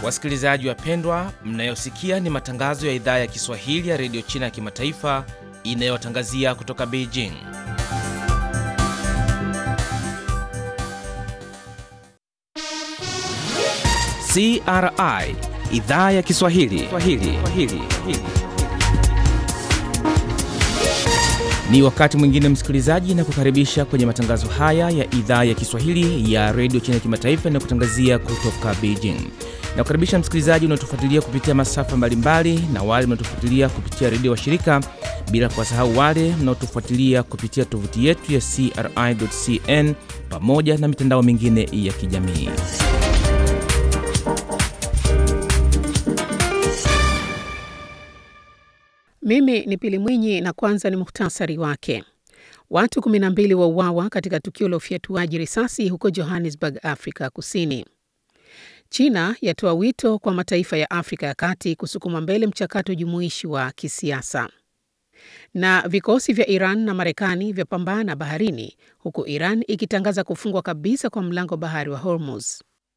Wasikilizaji wapendwa, mnayosikia ni matangazo ya idhaa ya Kiswahili ya redio China ya kimataifa inayotangazia kutoka Beijing. CRI idhaa ya Kiswahili Swahili. Swahili. Ni wakati mwingine msikilizaji, na kukaribisha kwenye matangazo haya ya idhaa ya Kiswahili ya redio China ya kimataifa inayokutangazia kutoka Beijing. Na kukaribisha msikilizaji unaotufuatilia kupitia masafa mbalimbali na wale mnaotufuatilia kupitia redio wa shirika, bila kuwasahau wale mnaotufuatilia kupitia tovuti yetu ya CRI.cn pamoja na mitandao mingine ya kijamii. Mimi ni Pili Mwinyi na kwanza ni muhtasari wake. Watu 12 wauawa katika tukio la ufyatuaji risasi huko Johannesburg, Afrika Kusini. China yatoa wito kwa mataifa ya Afrika ya Kati kusukuma mbele mchakato jumuishi wa kisiasa. Na vikosi vya Iran na Marekani vyapambana baharini huku Iran ikitangaza kufungwa kabisa kwa mlango bahari wa Hormuz.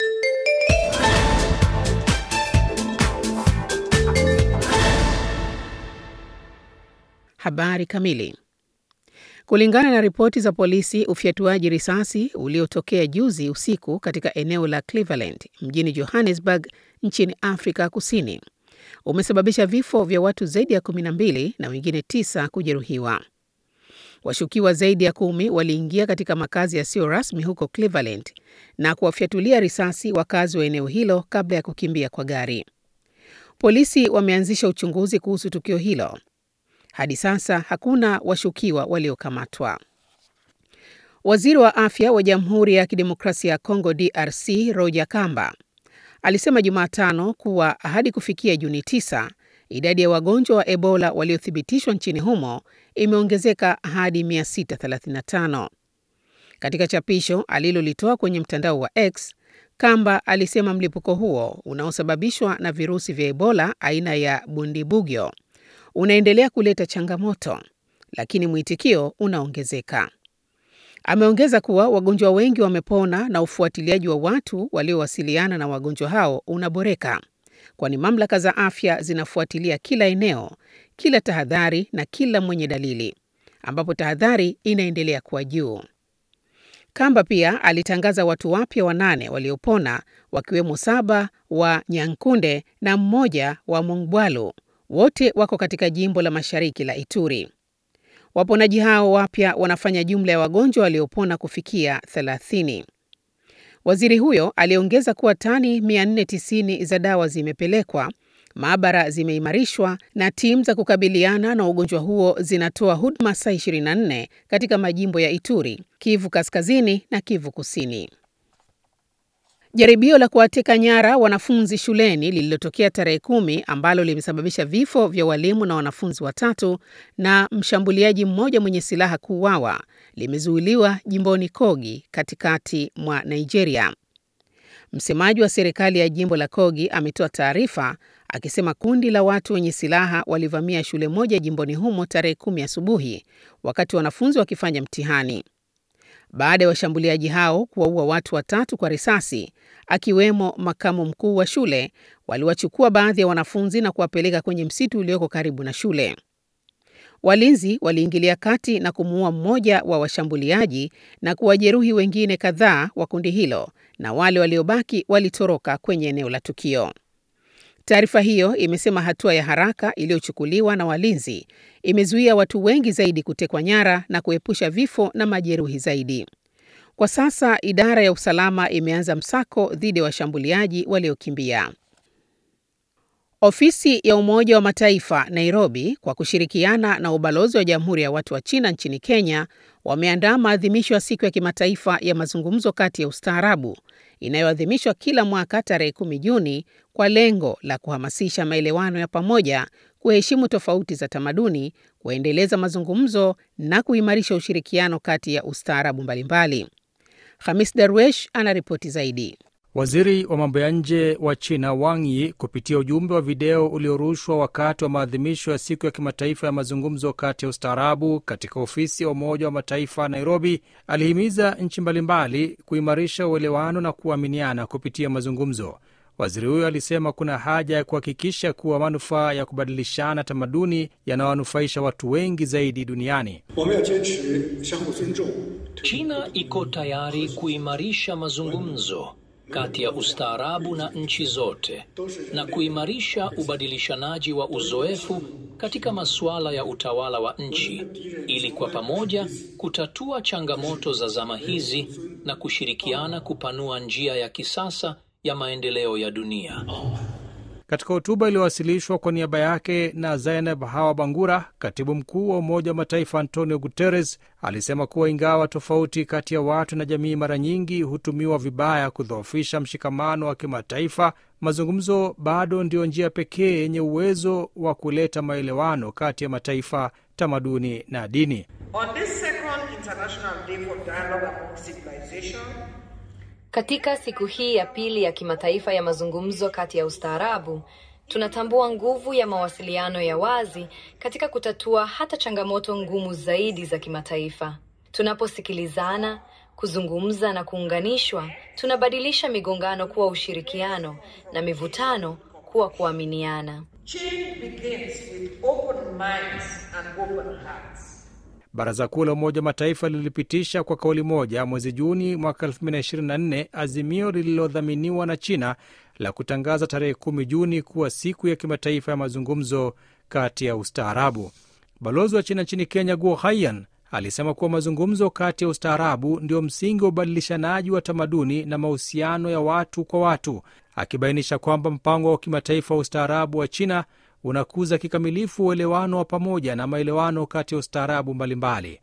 Habari kamili. Kulingana na ripoti za polisi, ufyatuaji risasi uliotokea juzi usiku katika eneo la Cleveland mjini Johannesburg nchini Afrika Kusini umesababisha vifo vya watu zaidi ya 12 na wengine tisa kujeruhiwa. Washukiwa zaidi ya kumi waliingia katika makazi yasiyo rasmi huko Cleveland na kuwafyatulia risasi wakazi wa eneo hilo kabla ya kukimbia kwa gari. Polisi wameanzisha uchunguzi kuhusu tukio hilo. Hadi sasa hakuna washukiwa waliokamatwa. Waziri wa afya wa Jamhuri ya Kidemokrasia ya Kongo DRC Roger Kamba alisema Jumatano kuwa hadi kufikia Juni 9 idadi ya wagonjwa wa Ebola waliothibitishwa nchini humo imeongezeka hadi 635. Katika chapisho alilolitoa kwenye mtandao wa X, Kamba alisema mlipuko huo unaosababishwa na virusi vya Ebola aina ya Bundibugyo unaendelea kuleta changamoto, lakini mwitikio unaongezeka. Ameongeza kuwa wagonjwa wengi wamepona na ufuatiliaji wa watu waliowasiliana na wagonjwa hao unaboreka, kwani mamlaka za afya zinafuatilia kila eneo, kila tahadhari na kila mwenye dalili, ambapo tahadhari inaendelea kuwa juu. Kamba pia alitangaza watu wapya wanane waliopona, wakiwemo saba wa Nyankunde na mmoja wa Mongwalu wote wako katika jimbo la mashariki la Ituri. Waponaji hao wapya wanafanya jumla ya wagonjwa waliopona kufikia 30. Waziri huyo aliongeza kuwa tani 490 za dawa zimepelekwa, maabara zimeimarishwa na timu za kukabiliana na ugonjwa huo zinatoa huduma saa 24 katika majimbo ya Ituri, Kivu Kaskazini na Kivu Kusini. Jaribio la kuwateka nyara wanafunzi shuleni lililotokea tarehe kumi ambalo limesababisha vifo vya walimu na wanafunzi watatu na mshambuliaji mmoja mwenye silaha kuuawa limezuiliwa jimboni Kogi katikati mwa Nigeria. Msemaji wa serikali ya jimbo la Kogi ametoa taarifa akisema kundi la watu wenye silaha walivamia shule moja jimboni humo tarehe kumi asubuhi wakati wanafunzi wakifanya mtihani. Baada ya washambuliaji hao kuwaua watu watatu kwa risasi, akiwemo makamu mkuu wa shule, waliwachukua baadhi ya wanafunzi na kuwapeleka kwenye msitu ulioko karibu na shule. Walinzi waliingilia kati na kumuua mmoja wa washambuliaji na kuwajeruhi wengine kadhaa wa kundi hilo, na wale waliobaki walitoroka kwenye eneo la tukio. Taarifa hiyo imesema hatua ya haraka iliyochukuliwa na walinzi imezuia watu wengi zaidi kutekwa nyara na kuepusha vifo na majeruhi zaidi. Kwa sasa idara ya usalama imeanza msako dhidi ya washambuliaji waliokimbia. Ofisi ya Umoja wa Mataifa Nairobi kwa kushirikiana na ubalozi wa Jamhuri ya Watu wa China nchini Kenya wameandaa maadhimisho ya siku ya kimataifa ya mazungumzo kati ya ustaarabu inayoadhimishwa kila mwaka tarehe kumi Juni kwa lengo la kuhamasisha maelewano ya pamoja, kuheshimu tofauti za tamaduni, kuendeleza mazungumzo na kuimarisha ushirikiano kati ya ustaarabu mbalimbali. Hamis Darwesh anaripoti zaidi. Waziri wa mambo ya nje wa China Wang Yi kupitia ujumbe wa video uliorushwa wakati wa maadhimisho ya siku ya kimataifa ya mazungumzo kati ya ustaarabu katika ofisi ya Umoja wa Mataifa Nairobi, alihimiza nchi mbalimbali kuimarisha uelewano na kuaminiana kupitia mazungumzo. Waziri huyo alisema kuna haja ya kuhakikisha kuwa manufaa ya kubadilishana tamaduni yanawanufaisha watu wengi zaidi duniani. China iko tayari kuimarisha mazungumzo kati ya ustaarabu na nchi zote na kuimarisha ubadilishanaji wa uzoefu katika masuala ya utawala wa nchi ili kwa pamoja kutatua changamoto za zama hizi na kushirikiana kupanua njia ya kisasa ya maendeleo ya dunia. Katika hotuba iliyowasilishwa kwa niaba yake na Zainab Hawa Bangura, katibu mkuu wa Umoja wa Mataifa Antonio Guterres alisema kuwa ingawa tofauti kati ya watu na jamii mara nyingi hutumiwa vibaya kudhoofisha mshikamano wa kimataifa, mazungumzo bado ndiyo njia pekee yenye uwezo wa kuleta maelewano kati ya mataifa, tamaduni na dini. On this second International Day for Dialogue Among Civilization, Katika siku hii ya pili ya kimataifa ya mazungumzo kati ya ustaarabu, tunatambua nguvu ya mawasiliano ya wazi katika kutatua hata changamoto ngumu zaidi za kimataifa. Tunaposikilizana, kuzungumza na kuunganishwa, tunabadilisha migongano kuwa ushirikiano na mivutano kuwa kuaminiana. change begins with open minds and open hearts. Baraza Kuu la Umoja wa Mataifa lilipitisha kwa kauli moja mwezi Juni mwaka 2024 azimio lililodhaminiwa na China la kutangaza tarehe 10 Juni kuwa siku ya kimataifa ya mazungumzo kati ya ustaarabu. Balozi wa China nchini Kenya, Guo Haiyan, alisema kuwa mazungumzo kati ya ustaarabu ndio msingi wa ubadilishanaji wa tamaduni na mahusiano ya watu kwa watu, akibainisha kwamba mpango wa kimataifa wa ustaarabu wa China unakuza kikamilifu uelewano wa pamoja na maelewano kati ya ustaarabu mbalimbali.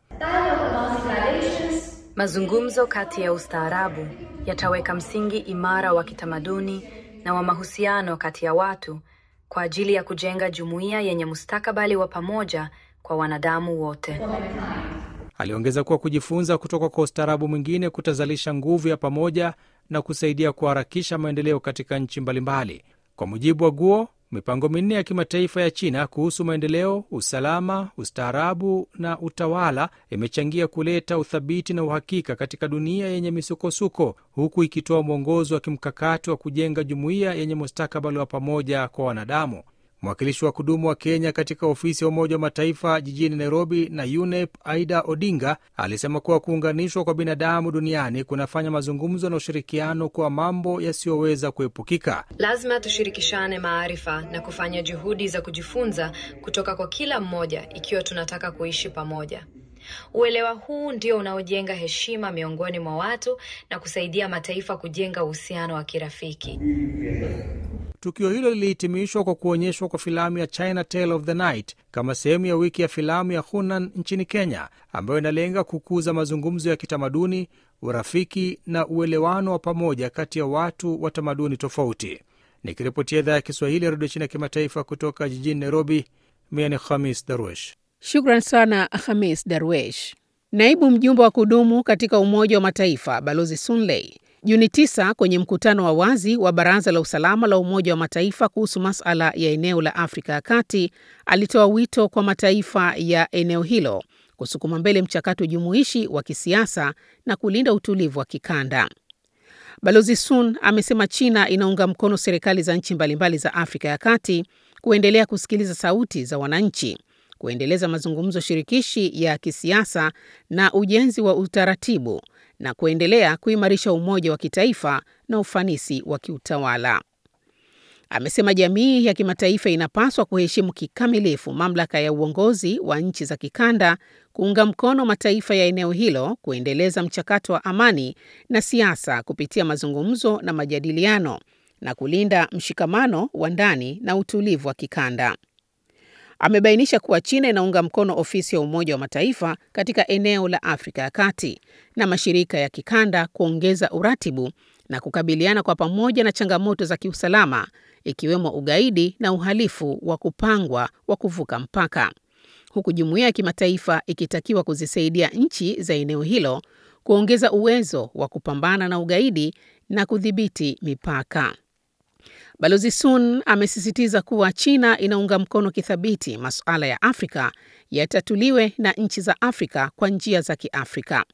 Mazungumzo kati ya ustaarabu yataweka msingi imara wa kitamaduni na wa mahusiano kati ya watu kwa ajili ya kujenga jumuiya yenye mustakabali wa pamoja kwa wanadamu wote. Aliongeza kuwa kujifunza kutoka kwa ustaarabu mwingine kutazalisha nguvu ya pamoja na kusaidia kuharakisha maendeleo katika nchi mbalimbali. Kwa mujibu wa Guo, mipango minne ya kimataifa ya China kuhusu maendeleo, usalama, ustaarabu na utawala imechangia kuleta uthabiti na uhakika katika dunia yenye misukosuko, huku ikitoa mwongozo wa kimkakati wa kujenga jumuiya yenye mustakabali wa pamoja kwa wanadamu. Mwakilishi wa kudumu wa Kenya katika ofisi ya Umoja wa Mataifa jijini Nairobi na UNEP, Aida Odinga, alisema kuwa kuunganishwa kwa binadamu duniani kunafanya mazungumzo na ushirikiano kuwa mambo yasiyoweza kuepukika. Lazima tushirikishane maarifa na kufanya juhudi za kujifunza kutoka kwa kila mmoja ikiwa tunataka kuishi pamoja. Uelewa huu ndio unaojenga heshima miongoni mwa watu na kusaidia mataifa kujenga uhusiano wa kirafiki. Tukio hilo lilihitimishwa kwa kuonyeshwa kwa filamu ya China Tale of the Night kama sehemu ya wiki ya filamu ya Hunan nchini Kenya, ambayo inalenga kukuza mazungumzo ya kitamaduni, urafiki na uelewano wa pamoja kati ya watu wa tamaduni tofauti. Nikiripotia idhaa ya Kiswahili ya redio China ya kimataifa kutoka jijini Nairobi, mimi ni Khamis Darwesh. Shukran sana Hamis Darwesh. Naibu mjumbe wa kudumu katika Umoja wa Mataifa Balozi Sunley Juni 9 kwenye mkutano wa wazi wa Baraza la Usalama la Umoja wa Mataifa kuhusu masala ya eneo la Afrika ya Kati alitoa wito kwa mataifa ya eneo hilo kusukuma mbele mchakato jumuishi wa kisiasa na kulinda utulivu wa kikanda. Balozi Sun amesema China inaunga mkono serikali za nchi mbalimbali za Afrika ya Kati kuendelea kusikiliza sauti za wananchi, kuendeleza mazungumzo shirikishi ya kisiasa na ujenzi wa utaratibu na kuendelea kuimarisha umoja wa kitaifa na ufanisi wa kiutawala. Amesema jamii ya kimataifa inapaswa kuheshimu kikamilifu mamlaka ya uongozi wa nchi za kikanda, kuunga mkono mataifa ya eneo hilo kuendeleza mchakato wa amani na siasa kupitia mazungumzo na majadiliano na kulinda mshikamano wa ndani na utulivu wa kikanda. Amebainisha kuwa China inaunga mkono ofisi ya Umoja wa Mataifa katika eneo la Afrika ya Kati na mashirika ya kikanda kuongeza uratibu na kukabiliana kwa pamoja na changamoto za kiusalama ikiwemo ugaidi na uhalifu wa kupangwa wa kuvuka mpaka, huku jumuiya ya kimataifa ikitakiwa kuzisaidia nchi za eneo hilo kuongeza uwezo wa kupambana na ugaidi na kudhibiti mipaka. Balozi Sun amesisitiza kuwa China inaunga mkono kithabiti masuala ya Afrika yatatuliwe na nchi za Afrika kwa njia za Kiafrika.